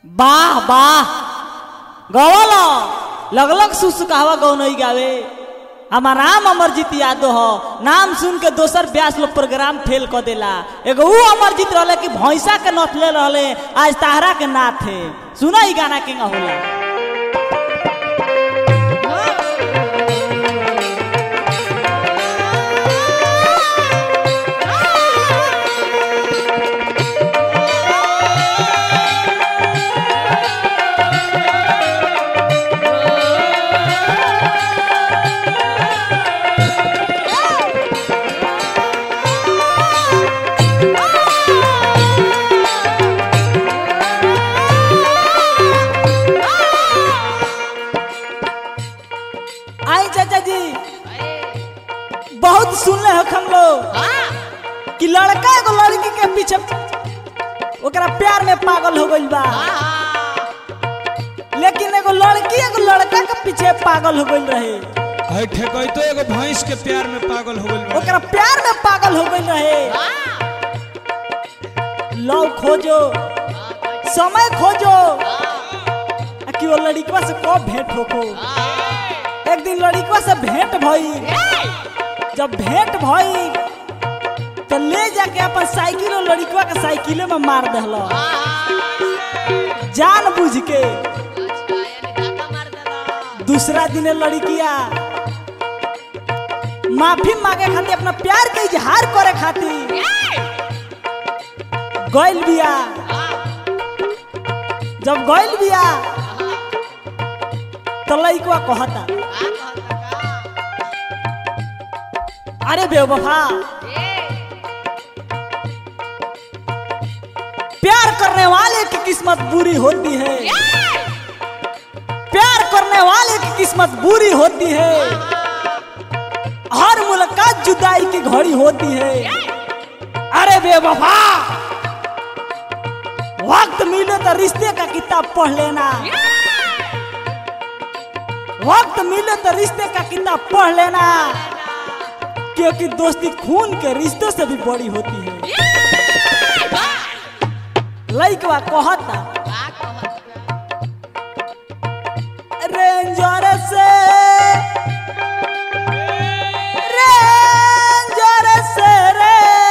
वाह वाह गवल लगलग सुसुकावा गौनई गावे हमार नाम अमरजीत यादव हो नाम सुन के दोसर ब्यास लोग प्रोग्राम फेल कर देला एगो ऊ अमरजीत रहले कि भैंसा के नथले रहले आज ताहरा के नाथ है सुना ई गाना के होला आई चाचा जी बहुत सुनले हो हम लोग कि लड़का एगो लड़की के पीछे ओकरा प्यार में पागल हो गइल बा लेकिन एगो लड़की एगो लड़का के पीछे पागल हो गइल रहे है ठेकैतो एगो भैंस के प्यार में पागल हो गइल ओकरा प्यार में पागल हो गइल रहे लव खोजो समय खोजो आ कि वो लड़कवा से कब भेंट होको एक दिन लड़कवा से भेंट भई जब भेंट भई तो ले जाके अपन साइकिल और लड़कवा के साइकिले में मार दहल जान बुझ के दूसरा दिन लड़किया माफी मांगे खातिर अपना प्यार के इजहार करे खातिर गइल बिया जब गइल बिया तो लड़कवा कहता अरे बेवफा प्यार करने वाले की किस्मत बुरी होती है प्यार करने वाले की किस्मत बुरी होती है हर मुलाकात जुदाई की घड़ी होती है अरे बेवफा वक्त मिले तो रिश्ते का किताब पढ़ लेना वक्त मिले तो रिश्ते का किताब पढ़ लेना क्योंकि दोस्ती खून के रिश्तों से भी बड़ी होती है लइकवा कहता रेंजर से रेंजर से रे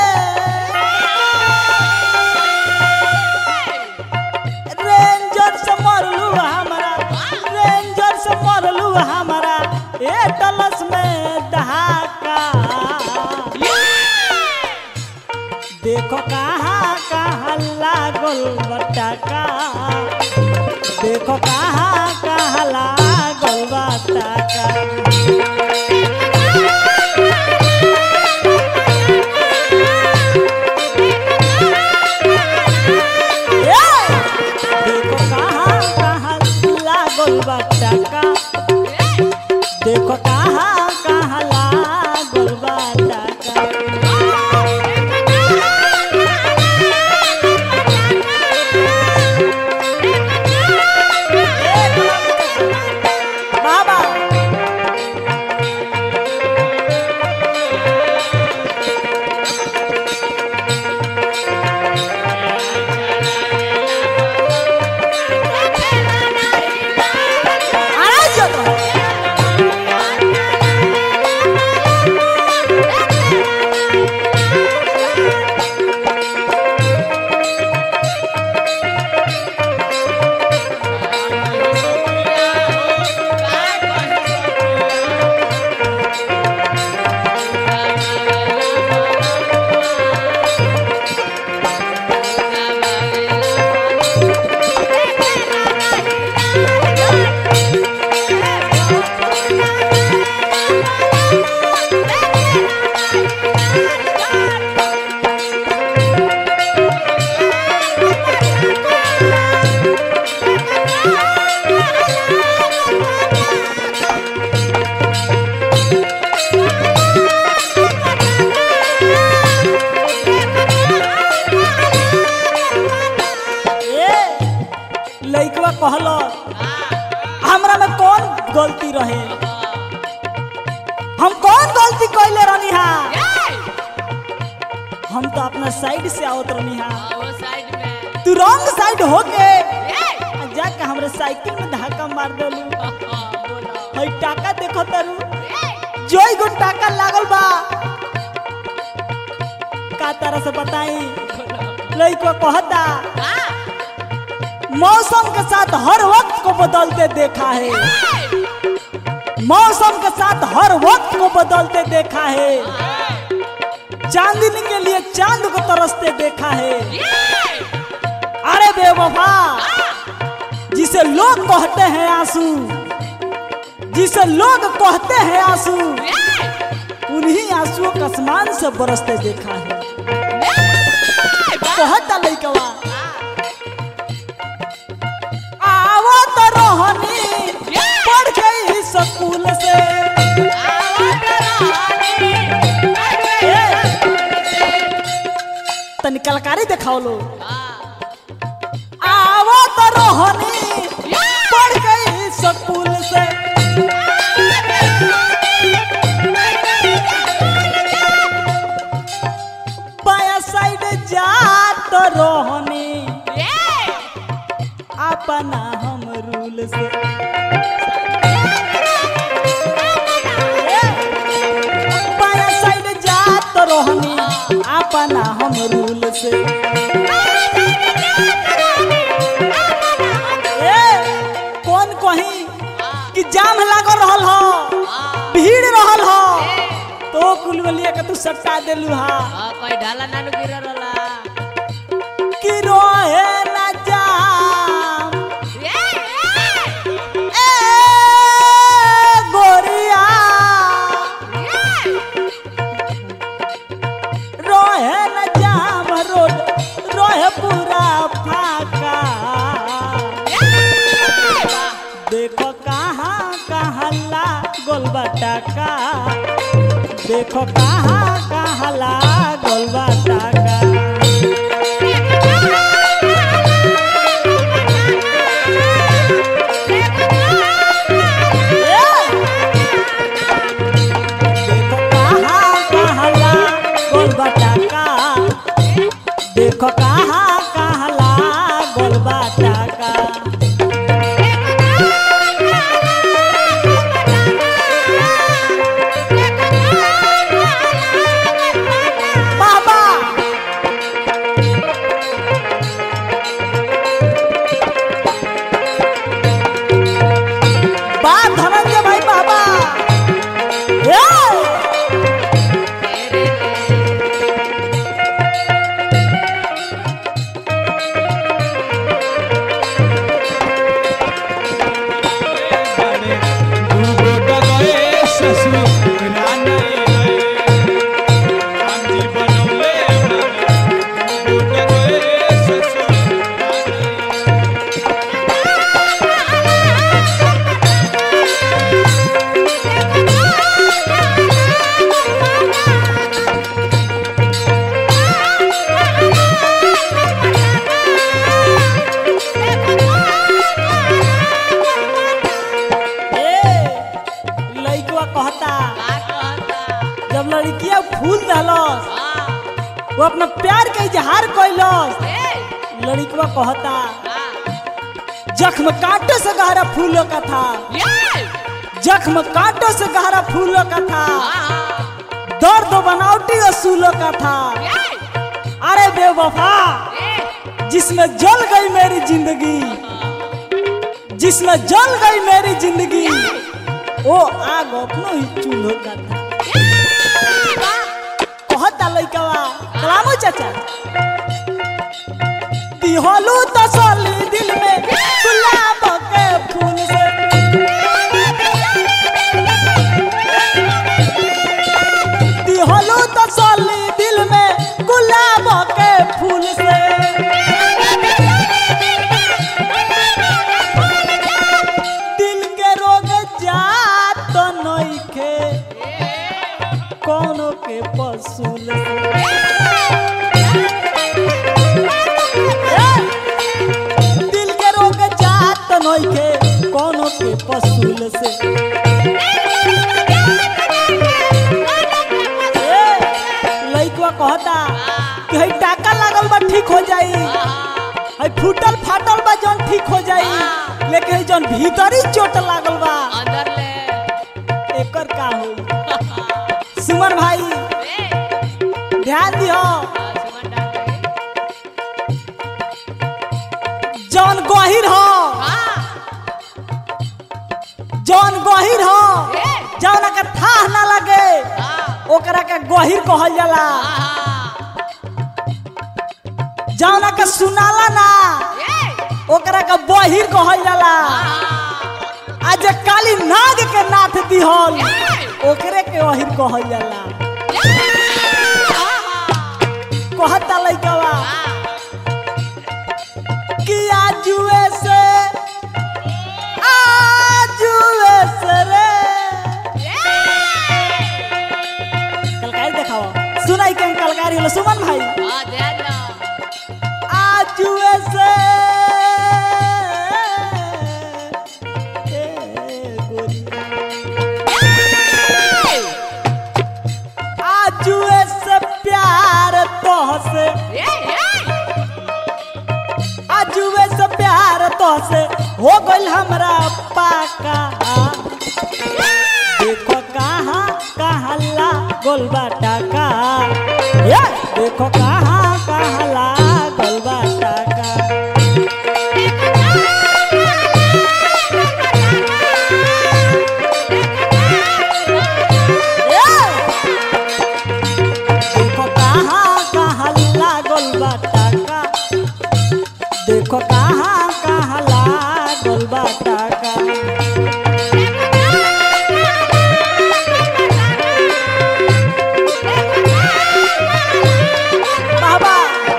रेंजर से मरलू हमारा रेंजर से मरलू हमारा ए तलस में दहाका देखो कहाँ कहाँ लागल बटाका देखो कहाँ कहाँ लागल बटाका ए! देखो कहाँ कहाँ लागल बटाका देखो कहाँ कहाँ लागल बटाका बाबा आराम जाओ। ए लइकवा कहलो हमरा में कौन गलती रहे हम कौन गलती कैले रहनी हा हम तो अपना साइड से आवत रहनी हा तू रॉन्ग साइड हो के साइकिल में धक्का मार देलू हई टाका देखो तारू जोई गो टाका लागल बा का तरह से बताई लइको कहता मौसम के साथ हर वक्त को बदलते देखा है मौसम के साथ हर वक्त को बदलते देखा है चांदनी के लिए चांद को तरसते देखा है अरे बेवफा जिसे लोग कहते हैं आंसू जिसे लोग कहते हैं आंसू उन्हीं आंसुओं का आसमान से बरसते देखा है कहता लइकवा आवो तो रोहनी पढ़ गई स्कूल से तनी कलकारी दिखाओ लो आवो तो रोहनी पढ़ गई स्कूल से बाया साइड जा तो रोहनी अपना हम रूल से बाया साइड जा तो रोहनी अपना हम रूल से ए, कौन कही कि जाम लागल रहल हो भीड़ रहल हो तो कुल बलिया के तू सट्टा देलू हा कोई ढाला नानू गिर रहा कि रोहे न जाम ए गोरिया रोहे न जाम रोड रोहे पूरा फाका देखो कहाँ कहाँ ला गोलबा टाका देखो कहाँ कहाँ ला गोलबा टाका देखो कहाँ कहाँ ला गोलबा टाका देखो कहाँ कहाँ ला गोलबा टाका बाबा बा धनंजय भाई बाबा ए! बड़े डूब गए ससुर रानी गए राम जी बनौले बड़े डूब गए ससुर रानी ए लइकवा कहता जब लड़किया फूल दहलस वो अपना प्यार के इजहार कैलस लड़कवा कहता जख्म कांटों से गहरा फूलों का था जख्म कांटों से गहरा फूलों का था दर्द बनावटी असूलों का था अरे बेवफा जिसमें जल गई मेरी जिंदगी जिसमें जल गई मेरी जिंदगी वो आग अपनो ही चूल्हो का था कहता लइकवा कलामो चाचा दिहलू तसली दिल में गुलाब के फूल से दिहलू तसली दिल में गुलाब के फूल से दिल के रोग जात नइखे कोनो के पसूल से दिल के रोग जात नइखे कोनो के पसूल से ए, लइकवा कहता कि हई टाका लागल बा ठीक हो जाई हई फूटल फाटल बा जौन ठीक हो जाई लेकिन हई जौन भीतरी चोट लागल बा अंदर ले एकर का होई सुमन भाई ए ध्यान दिहो आ, सुमन डाल दे जौन गहिर हो हां जौन गहिर हो ए जौन के थाह ना लगे हां ओकरा के गहिर कहल जाला हां जौन के सुनाला ना ए ओकरा के बहिर कहल जाला हां आ जे काली नाग के नाथ दिहल ओकरे के अहिर कहल जाला कहता लइकवा कि आजुए से आजुए से रे कलकारी देखाओ सुनाई के कलकारी होलो सुमन भाई हां ध्यान दो आजुए से ए गोरी आजुए से प्यार तोहसे ए ए आजुए से प्यार तोहसे हो गइल हमरा पाका देखो कहाँ कहाँ ला गोलबा टाका ये देखो कहाँ कहाँ ला गोलबा टाका ये देखो कहाँ कहाँ ला गोलबा टाका देखो कहाँ कहाँ ला गोलबा टाका बाबा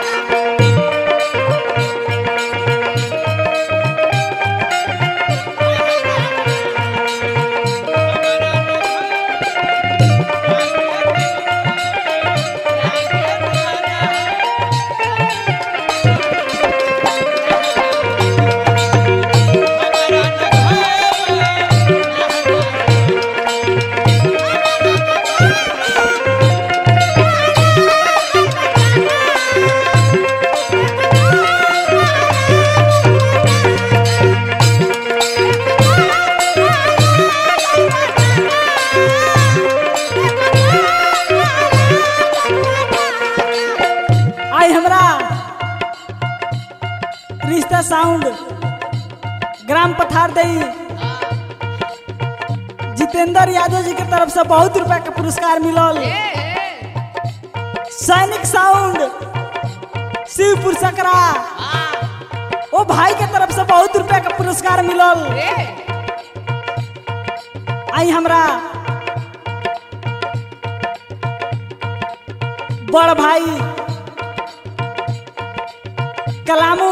आई हमरा रिश्ता साउंड ग्राम पथार दई जितेंद्र यादव जी के तरफ से बहुत रुपया के पुरस्कार मिलल सैनिक साउंड शिवपुर सकरा ओ भाई के तरफ से बहुत रुपया के पुरस्कार मिलल आई हमरा बड़ भाई कलामू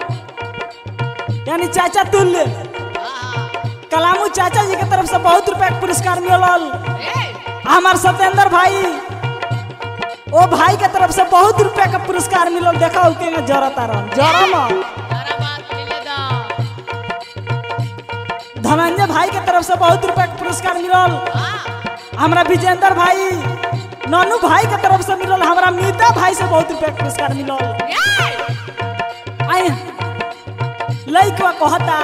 यानी चाचा तुल्य कलामू चाचा जी के तरफ से बहुत रुपया के पुरस्कार मिलल हमार सत्येंद्र भाई ओ भाई के तरफ से बहुत रुपया के पुरस्कार मिलल देखा उके में जरता रह जरम धनंजय भाई के तरफ से बहुत रुपया के पुरस्कार मिलल हमरा विजेंद्र भाई ननू भाई के तरफ से मिलल हमरा मीता भाई से बहुत रुपया के पुरस्कार मिलल आई लइकवा कहता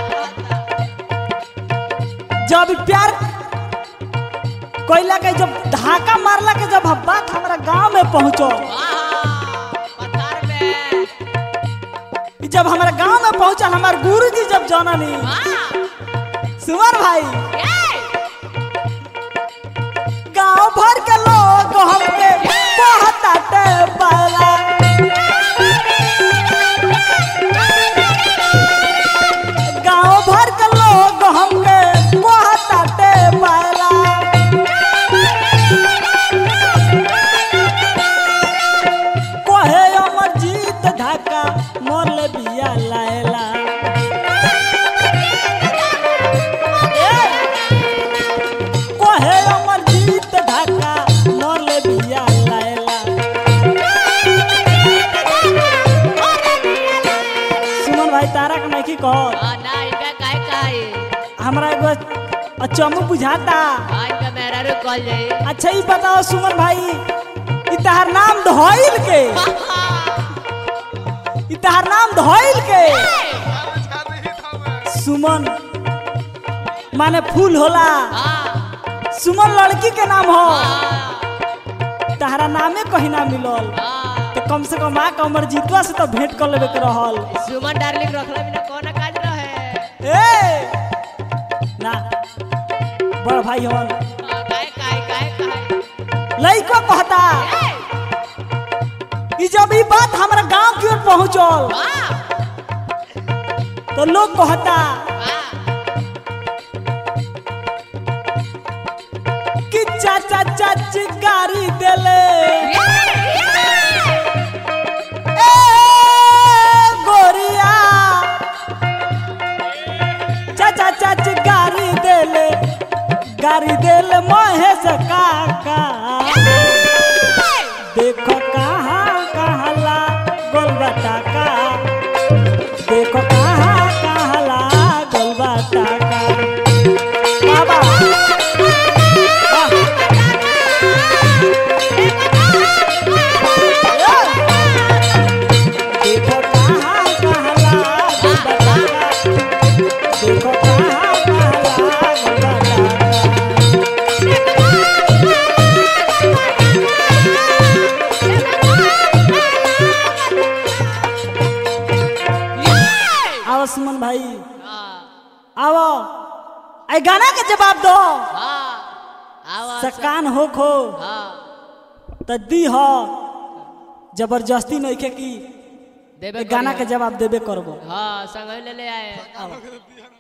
जब प्यार कोयला के जब धाका मारला के जब बात हमरा गांव में पहुंचो जब हमारा गांव में पहुंचल हमार गुरुजी जब जननी सुमन भाई गांव भर के लोग हमके कहताटे बाला गांव भर के लोग हमके कहताटे बाला कहे अमर जीत धाका मोल बिया लायला कहे अमर जीत धाका मोल बिया लायला सुमन भाई तारा के नहीं कह हमरा एगो अचमू बुझाता अच्छा ही बताओ सुमन भाई ई तहार नाम धोइल के ई तहार नाम धोइल के सुमन माने फूल होला हाँ सुमन लड़की के नाम हो हाँ तहरा नामे कहीं ना मिलल हाँ तो कम से कम आ के अमर जीतवा से तो भेंट कर लेबे के रहल सुमन डार्लिंग रखले बिना कौन काज रहे ए ना बड़ भाई हवन हाँ, काहे काहे काहे काहे लइको कहता ए कि जब ई बात हमरा गांव की ओर पहुंचल वाह तो लोग कहता वाह कि चाचा चाची गाड़ी देले ए गोरिया चाचा चाची गाड़ी देले गाड़ी देले महेश काका देखो कहाँ कहाँ ला गोलबा का देखो कहाँ कहाँ ला गोलबा का बाबा वाह। देखो कहाँ कहाँ ला गोलबा का देखो कहाँ कहाँ ला गोलबा का आओ सुमन भाई हाँ आओ आई गाना के जवाब दो हाँ आवाज सकान हो खो हाँ त दी हो जबरदस्ती नहीं के की देबे ए गाना करिहे। के जवाब देबे करबो हाँ संग ले ले आए